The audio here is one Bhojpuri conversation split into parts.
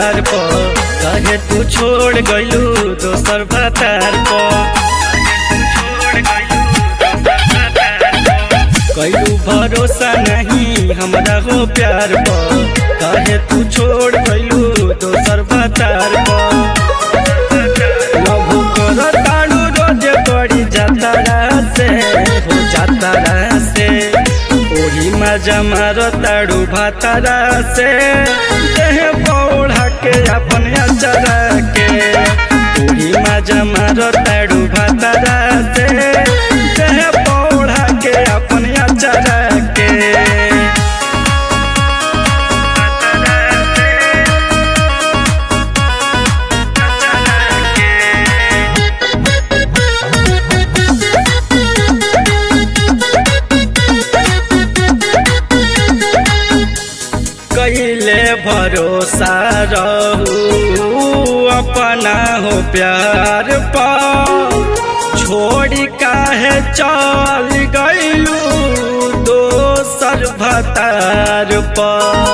प्यार पर कहे तू छोड़ गइलू दोसर भतार पर कैलू भरोसा नहीं हमरा हो प्यार पर कहे तू छोड़ गइलू दोसर भतार पर लव कर ताड़ू रोज बड़ी जातारा से हो जातारा से ओही मजा मारो ताड़ू भातारा से देह पौड़ा के अपन अचरा के ओही मजा मारो ताड़ू भातारा से देह पौड़ा के अपन अचरा के कैले भरोसा रहू अपना हो प्यार पा छोड़ी काहे चल गइलू दोसर भतार पा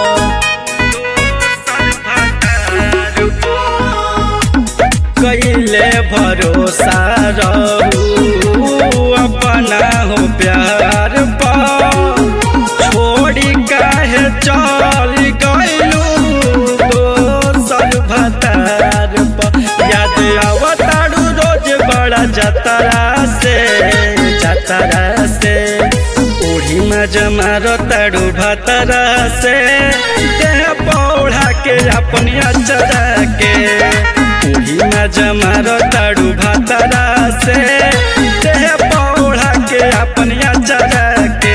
कैले भरोसा रहू अपना हो प्यार पा छोड़ी काहे चल गइलू दोसर भतार पर याद आवताड़ू रोज बड़ा जतरा से जतरा से ओढ़ी में जमारो ताड़ू भतरा से देह पौड़ा के अपनी अचरा के ओढ़ी में जमारो ताड़ू भतरा से देह पौड़ा के अपनी अचरा के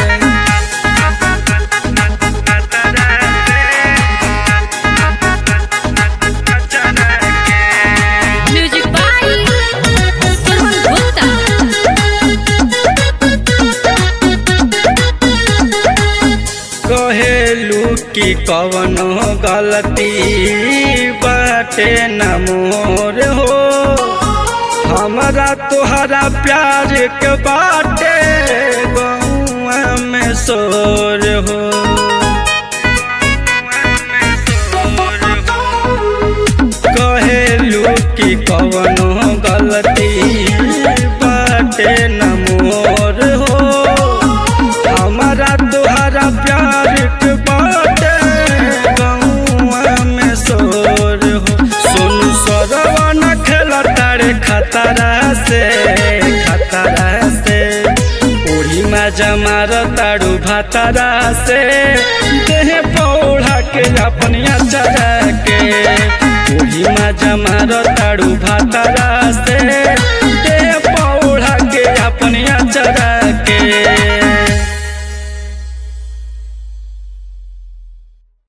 म्यूजिक बाय सुमन गुप्ता कहेलू कि कवनो गलती बाटे न मोर हो हमरा तोहरा प्यार के बाटे गौआ में शोर हो कहेलू कि कवनो गलती बाटे न मोर हो हमारा तोहरा प्यार के बाटे गौआ में शोर हो सोनू सरवा न खेला तारे खतरा से खतरा से ओढ़ी में जमार ताड़ू भातारा से देह पौड़ा के अपनी अचरा के ओढ़ी में जमार ताड़ू भातारा से देह पौड़ा के अपनी अचरा के